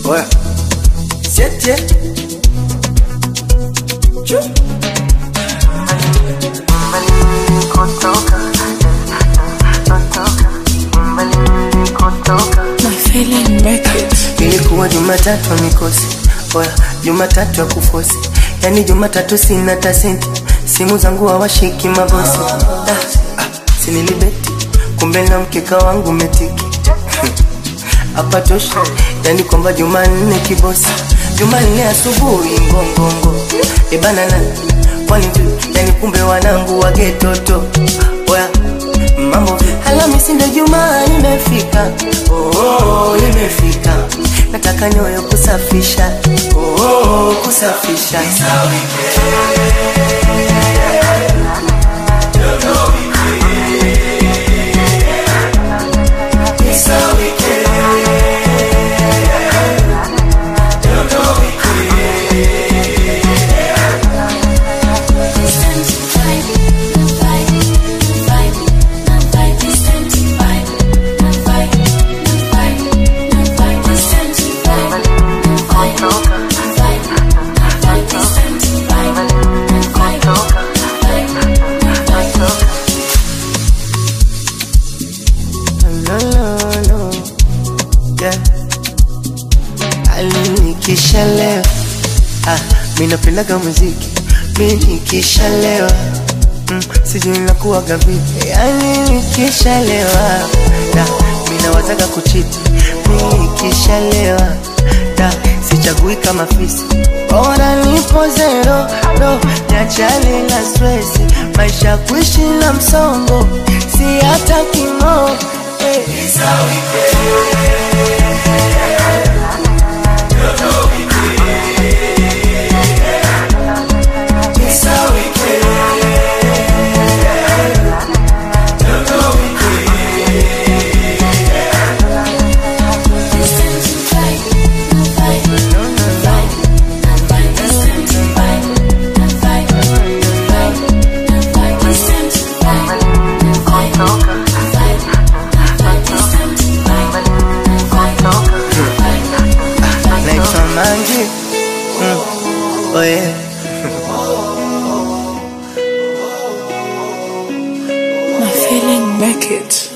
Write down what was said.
Oya. Siete. Chu. My feeling bracket. Ilikuwa Jumatatu ya mikosi, oya, Jumatatu ya kufosi, yani Jumatatu sina tasenti, simu zangu hawashiki mabosi. Ah, ah, sinilibeti, kumbe na mkeka wangu metiki hapa tosha, yani kwamba Jumanne kibosi, Jumanne asubuhi ngongongo, ebanana kwani vipi? yani kumbe wanangu wagetoto, oya mambo vipi? Alhamisi ndo Jumaa imefika, oh, oh, imefika, nataka nyoyo kusafisha, oh, oh, kusafisha no, no, no. Yeah. Alinikishalewa ah, mi napendaga muziki mi nikishalewa mm, sijui nakuwaga vipi yani nikishalewa da mi nawazaga kuchiti mi nikishalewa da sichagui kama fisi bora nipo zero do niachane na stresi maisha kuishi na msongo si hata kimo hey. naitwa Mangi mm. oh yeah. My feeling bracket.